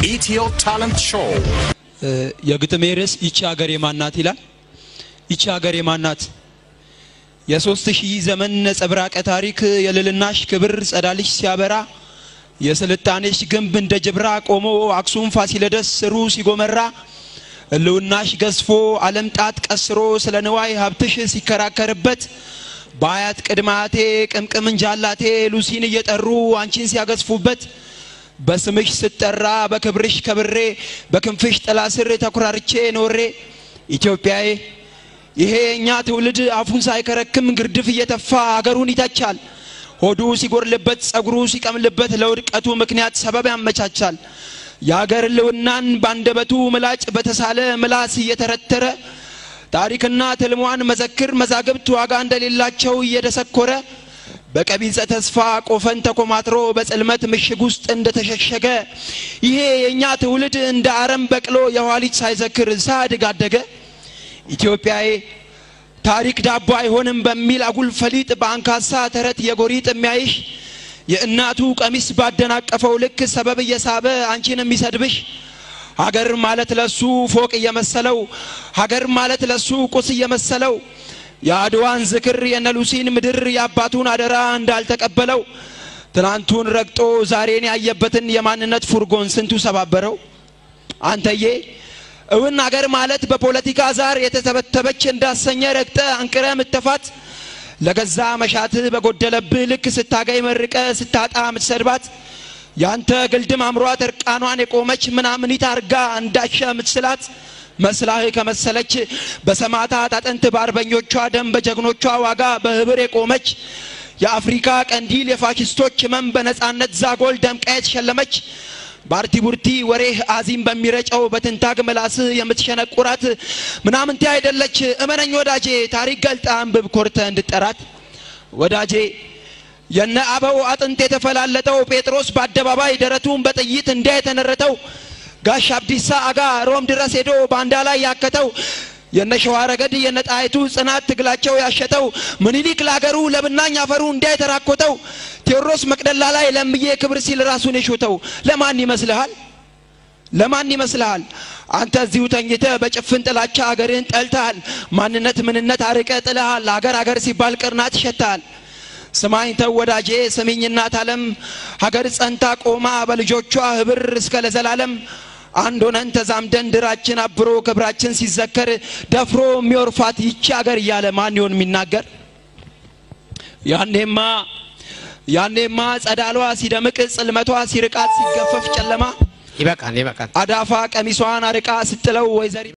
ኢትዮ ታለንት ሾው የግጥሜ ርዕስ ይቺ ሀገር የማናት ይላል። ይቺ ሀገር የማናት የሶስት ሺህ ዘመን ነጸብራቀ ታሪክ የልልናሽ ክብር ጸዳልሽ ሲያበራ የስልጣኔሽ ግንብ እንደ ጅብራ ቆሞ አክሱም ፋሲለደስ ስሩ ሲጎመራ እልውናሽ ገዝፎ ዓለም ጣት ቀስሮ ስለ ንዋይ ሀብትሽ ሲከራከርበት በአያት ቅድማቴ ቅምቅም እንጃላቴ ሉሲን እየጠሩ አንቺን ሲያገዝፉበት በስምሽ ስጠራ በክብርሽ ከብሬ በክንፍሽ ጥላ ስር ተኩራርቼ ኖሬ ኢትዮጵያዬ ይሄ የእኛ ትውልድ አፉን ሳይከረክም ግርድፍ እየተፋ አገሩን ይተቻል። ሆዱ ሲጎርልበት ጸጉሩ ሲቀምልበት ለውድቀቱ ምክንያት ሰበብ ያመቻቻል። የአገር ልውናን ባንደበቱ ምላጭ በተሳለ ምላስ እየተረተረ ታሪክና ትልሟን መዘክር መዛግብት ዋጋ እንደሌላቸው እየደሰኮረ በቀቢጸ ተስፋ ቆፈን ተኮማትሮ በጽልመት ምሽግ ውስጥ እንደተሸሸገ ይሄ የእኛ ትውልድ እንደ አረም በቅሎ የኋሊት ሳይዘክር ሳያድግ አደገ። ኢትዮጵያዬ ታሪክ ዳቦ አይሆንም በሚል አጉል ፈሊጥ በአንካሳ ተረት የጎሪጥ የሚያይሽ የእናቱ ቀሚስ ባደናቀፈው ልክ ሰበብ እየሳበ አንቺን የሚሰድብሽ ሀገር ማለት ለሱ ፎቅ እየመሰለው ሀገር ማለት ለሱ ቁስ እየመሰለው የአድዋን ዝክር የነሉሲን ምድር የአባቱን አደራ እንዳልተቀበለው ትናንቱን ረግጦ ዛሬን ያየበትን የማንነት ፉርጎን ስንቱ ሰባበረው። አንተዬ እውን አገር ማለት በፖለቲካ ዛር የተተበተበች እንዳሰኘ ረግጠ አንቅረ ምተፋት ለገዛ መሻትህ በጎደለብህ ልክ ስታገኝ መርቀ ስታጣ ምትሰድባት ያንተ ግልድም አምሯት እርቃኗን የቆመች ምናምኒት አርጋ እንዳሸ ምትስላት መስላህ ከመሰለች በሰማዕታት አጥንት በአርበኞቿ ደም በጀግኖቿ ዋጋ በህብር የቆመች የአፍሪካ ቀንዲል የፋሽስቶች ህመም በነጻነት ዛጎል ደምቃ የተሸለመች ባርቲ ቡርቲ ወሬህ አዚም በሚረጨው በትንታግ ምላስህ የምትሸነቁራት ምናምንቴ አይደለች። እመነኝ ወዳጄ ታሪክ ገልጣ አንብብ ኮርተ እንድጠራት ወዳጄ የነ አበው አጥንት የተፈላለጠው ጴጥሮስ በአደባባይ ደረቱን በጥይት እንዲያ የተነረተው ጋሽ አብዲሳ አጋ ሮም ድረስ ሄዶ ባንዳ ላይ ያከተው የነ ሸዋ ረገድ የነ ጣይቱ ጽናት ትግላቸው ያሸተው ምኒልክ ለአገሩ ለብናኝ አፈሩ እንዲያ የተራኮተው ቴዎድሮስ መቅደላ ላይ ለምዬ ክብር ሲል ራሱን የሾተው ለማን ይመስልሃል? ለማን ይመስልሃል? አንተ እዚሁ ተኝተ በጭፍን ጥላቻ አገርህን ጠልተሃል። ማንነት ምንነት አርቀ ጥለሃል። አገር አገር ሲባል ቅርናት ይሸታል። ስማኝ ተው ወዳጄ ስሚኝ እናት ዓለም ሀገር ጸንታ ቆማ በልጆቿ ህብር እስከ ለዘላለም አንድ ሆነን ተዛምደን ድራችን አብሮ ክብራችን ሲዘከር ደፍሮ የሚወርፋት ይቺ ሀገር እያለ ማን ይሆን የሚናገር? ያኔማ ያኔማ ጸዳሏ ሲደምቅ ጽልመቷ ሲርቃት ሲገፈፍ ጨለማ ይበቃል ይበቃል። አዳፋ ቀሚሷን አርቃ ስትጥለው ወይዘሪ